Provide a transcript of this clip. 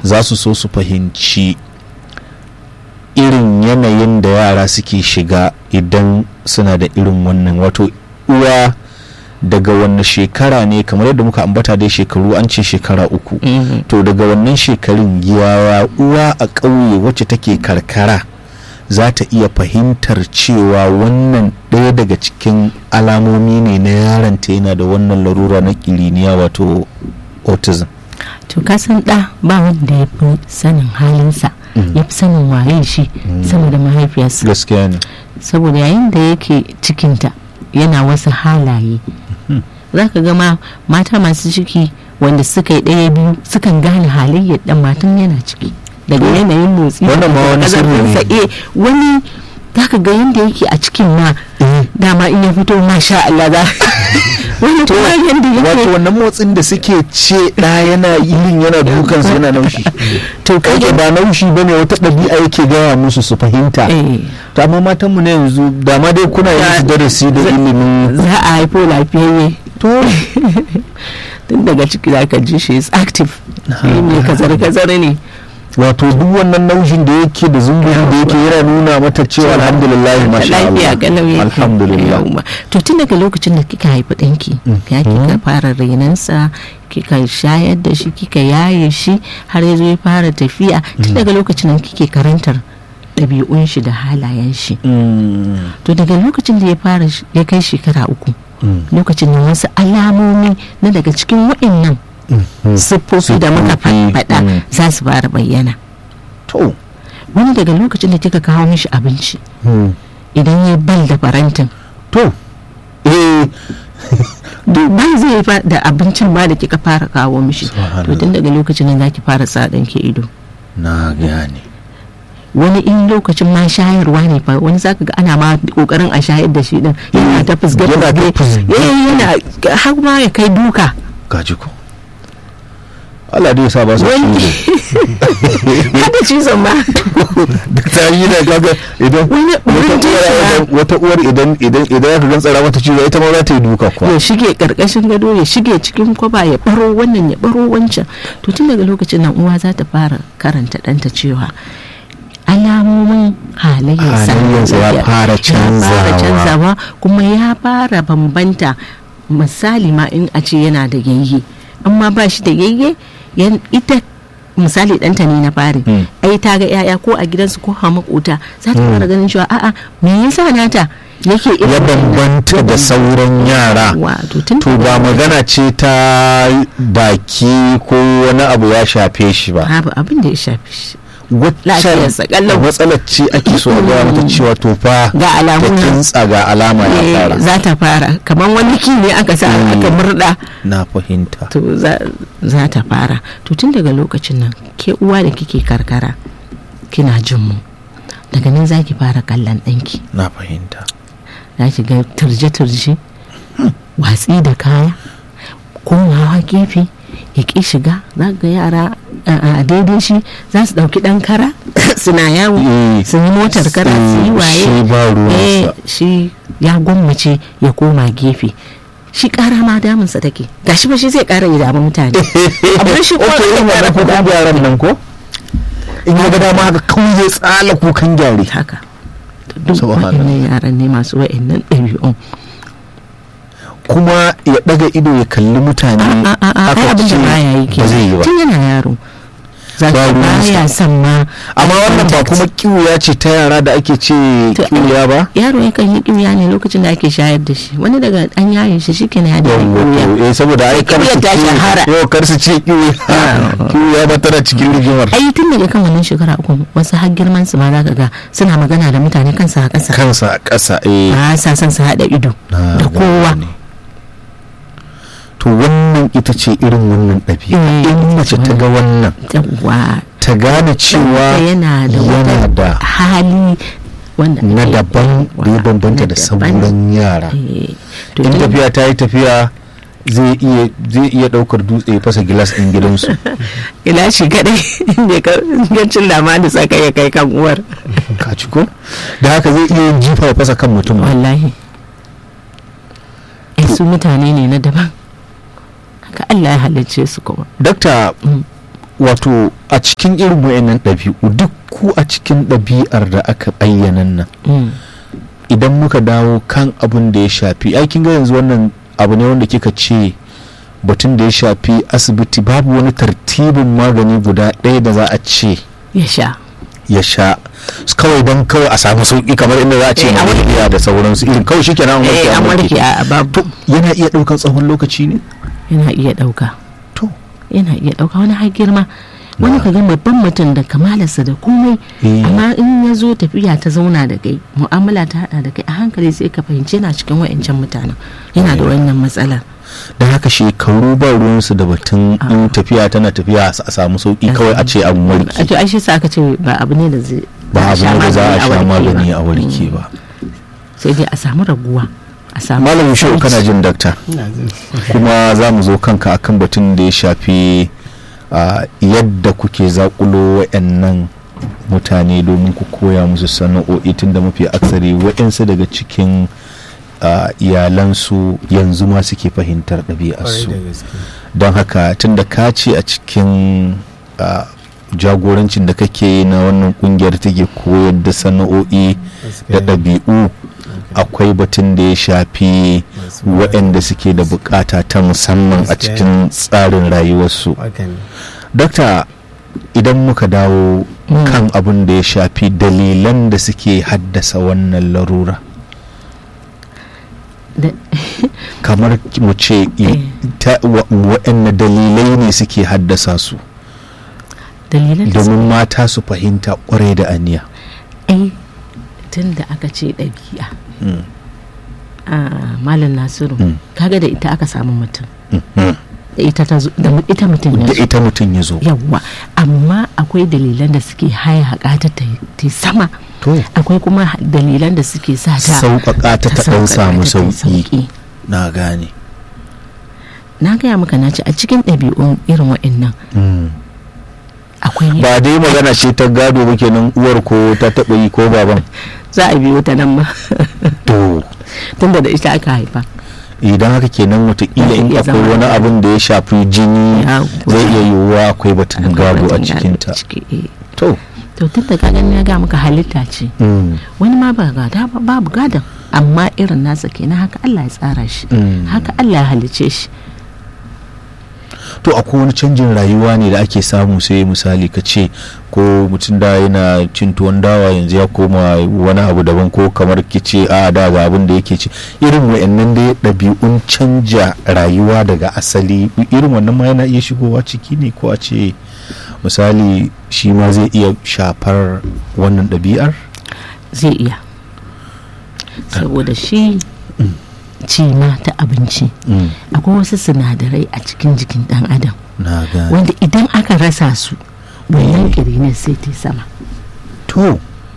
za su so su fahimci irin yanayin da yara suke shiga idan suna da irin wannan wato uwa daga wanne shekara ne kamar yadda muka ambata dai shekaru an ce shekara uku to daga wannan shekarun yawa uwa a ƙauye wacce take karkara za ta iya fahimtar cewa wannan ɗaya daga cikin alamomi ne na yaronta yana da wannan larura na kiriniya wato autism to ka san ɗa ba wanda ya fi sanin halinsa ya fi sanin waye shi sama da mahaifiyarsa gaskiya ne saboda yayin da yake cikinta yana wasu halaye za ka gama mata masu ciki wanda suka yi ɗaya biyu sukan gane halayyar ɗan matan yana ciki daga yanayin motsi Wannan ma wani sirri ne. ƙazarfinsa, eh, wani za ka ga yadda yake a cikin ma dama in ya fito masha Allah za wani kuma yadda wato yake wannan motsin da suke ce ɗa yana yin yana dukansa yana naushi to kai ba naushi bane wata ɗabi'a yake gaya musu su fahimta eh, to amma matan mu na yanzu da ma dai kuna yin su darasi da ilimin za a haifo lafiyayye to tun daga ciki za ka ji shi is active shi ne kazare-kazare ne wato duk wannan naushin da yake da zumburi da yake yana nuna mata cewa alhamdulillah masha lafiya Allah kalau yake alhamdulillah Yawwa. to tun daga lokacin da kika haifi ɗanki ya kika fara renansa kika shayar da shi kika yaye shi har ya zo ya fara tafiya tun daga lokacin da kike karantar ɗabi'un shi da halayen shi Mm, to daga lokacin da ya fara sh- ya kai shekara uku mm, lokacin da wasu alamomi na daga cikin waɗannan mm. siffofi da muka Siffofi, faɗa mm. za su fara bayyana to wani daga lokacin da kika kawo mishi abinci mm. idan ya bal da farantin to eh ban zai fa da abincin ba da kika fara kawo mishi Subhanallah. to tun daga lokacin nan zaki fara sa ɗanki ido na gane wani in lokacin ma shayarwa ne fa wani zaka ga ana ma kokarin a shayar da shi din yana ta fusge Yana ta fusge. yana har ma ya kai duka gaji ko Allah dai ya sa ba su wani ciwo hada cizon ma duk ta yi da kaga idan Wani- wata wani uwar jinsi idan- wata uwar idan idan idan ya gan tsara mata ciwo ita ma za ta yi duka kuwa ya shige karkashin gado ya shige cikin kwaba ya baro wannan ya baro wancan to tun daga lokacin nan uwa za ta fara karanta ɗanta cewa alamomin halayyarsa Halayyarsa ya fara ya canzawa. fara canzawa kuma ya fara bambanta misali ma in a ce yana da yayye amma ba shi da yayye yan- ita misali ɗanta ne na fari Mm. ai ta ga 'ya'ya ko a gidansu ko a makota za ta fara ganin cewa a'a me yasa nata yake irin ya wannan? bambanta da sauran yara wato tun to ba magana ce ta baki ko wani abu ya shafe shi ba babu abin da ya shafi shi waccan Lafiyarsa ƙalau. matsalar ce ake so a gaya mata cewa to fa Ga alamu ta nan. kintsa ga alama ya Eh, fara za ta fara kamar wani ki ne aka sa aka murda na fahimta to za za ta fara to tun daga lokacin nan ke uwa da kike karkara kina jin mu daga nan za ki fara kallon ɗanki na fahimta za ki ga turje-turje watsi da kaya komawa gefe ya ƙi shiga za ga yara a a daidai shi za su ɗauki ɗan kara suna yawo Eh, su yi motar kara su yi waye shi ba eh ruwansa shi ya gwammace ya koma gefe shi kara ma damunsa take gashi ba shi zai kara ya damu mutane amma shi ko ok yin wannan kukan gyaran nan ko in ya ga dama haka kawai zai tsala kukan gyare haka To duk Subhanallah. wa'annan yaran ne masu wa'annan ɗabi'un kuma ya daga ido ya kalli mutane a a a ai aka abin da ce baya yi ke ba zai yi ba tun yana yaro za Ba ka ruwansa. baya son ma amma wannan ba kuma kiwuya ce ta yara da ake ce To, kiwuya ba yaro yakan yi kiwiya ne lokacin da ake shayar da shi wani daga an yaye shi shi kenan ya da kiwiya eh saboda ai kar su Kiwuyar ta ce shahara. yau kar su ce kiwuya kiwuya ba tana cikin rigimar ai tun daga kan wannan shekara uku wasu har girman su ma za ka ga suna magana da mutane kansu a ƙasa kansa a ƙasa eh ba sa son su haɗa ido Na da kowa gane. to wannan ita ce irin wannan ɗabi'a Eh, in mace ta ga wannan yawwa ta gane cewa ɗanka yana da yana wata da hali wanda na ake daban da ya koyarwa, bambanta na da daban. sauran yara Eh, to in tun- tafiya ta yi tafiya zai iya zai iya daukar dutse ya fasa gilas din gidansu ila shi kadai ne gancin lama da saka ya kai kan uwar ka ci ko da haka zai iya yin jifa ya fasa kan mutum wallahi ai su mutane ne na daban haka Allah ya halicce su kuma dakta Mm. wato a cikin irin wayannan ɗabi'u duk ku a cikin ɗabi'ar da aka ayyana nan Mm. idan muka dawo kan abin da ya shafi aikin ga yanzu wannan abu ne wanda kika ce batun da ya shafi asibiti babu wani tartibin magani guda ɗaya da za a ce ya sha ya sha kawai don kawai a samu sauki kamar inda za a ce Eh, a warke. malaria da sauransu irin kawai shi kenan an warke eh an an warke. warke a babu yana iya ɗaukan tsawon lokaci ne yana iya ɗauka to yana iya ɗauka wani har girma wani ka ga babban mutum da kamalarsa da komai Eh. amma in ya zo tafiya ta zauna da kai mu'amala ta hada da kai a hankali sai ka fahimci yana cikin wa'ancan mutanen yana da wannan matsalar da haka shekaru ba ruwansu da batun in tafiya tana tafiya a samu sauki kawai a ce an a warke to ai shi sa aka ce ba abu ne da zai ba abu ne da za a sha magani a warke warke ba. ba sai dai a samu raguwa a samu malam shi sauki. kana jin dakta ina jin kuma za mu zo kanka akan batun da ya shafi a, yadda kuke zakulo wa'annan mutane domin ku koya musu sana'o'i tun da mafi aksari wa'yansu daga cikin a, iyalansu yanzu ma suke fahimtar kwarai ɗabi'arsu da gaske don haka tun da ka ce a cikin a, jagorancin da kake yi na wannan kungiyar take koyar da sana'o'i da gaskiya ɗabi'u akwai batun da ya shafi Masu waɗanda suke da bukata ta musamman a Gaskiya. cikin tsarin rayuwarsu haka ne dokta idan muka dawo Mm. kan abin da ya shafi dalilan da suke haddasa wannan larura Da- kamar mu ce i- Eh. ta- wa- waɗanne dalilai ne suke haddasa su dalilan da domin mata su fahimta kwarai da aniya ai tun da aka ce ɗabi'a Mm, a malam nasiru Mm. kaga da ita aka samu mutum mm, mm. da ita ta zo da mu- ita mutum ya da zo ita mutum ya zo yawwa amma akwai dalilan da suke haya haƙa ta ta ta sama to akwai kuma ha- dalilan da suke sa ta sauƙaƙa ta ta ɗan sauƙaƙa samu ta ta yi sauƙi na gane na gaya maka na ce a cikin ɗabi'un irin waɗannan Mm. akwai ba dai magana ce ta gado ba kenan uwar ko ta taɓa yi ko baban za a biyo ta nan ma to tunda da ita aka haifa idan haka kenan watakila in Zai iya akwai zama wani haka. abin da ya shafi jini Ya, zai iya yiwuwa akwai batun Akwai gado a batun gado cikinta ciki, eh. to to tun da kagan ya ga maka halitta ce mm, wani ma ba gada ba babu gadon amma irin nasa kenan haka Allah ya tsara shi Mm. haka Allah ya halice shi to akwai wani canjin rayuwa ne da ake samu sai misali ka ce ko mutum da yana cin tuwon dawa yanzu ya koma wani abu daban ko kamar ki ce a da ga abin da yake ci irin wayannan dai ɗabi'un canja rayuwa daga asali irin wannan ma yana iya shigowa ciki ne ko a ce misali shi ma zai iya shafar wannan ɗabi'ar zai iya saboda shi cima ta abinci Mm, akwai wasu sinadarai a cikin jikin dan adam na gane wanda idan aka rasa su wannan kirinin sai ta sama to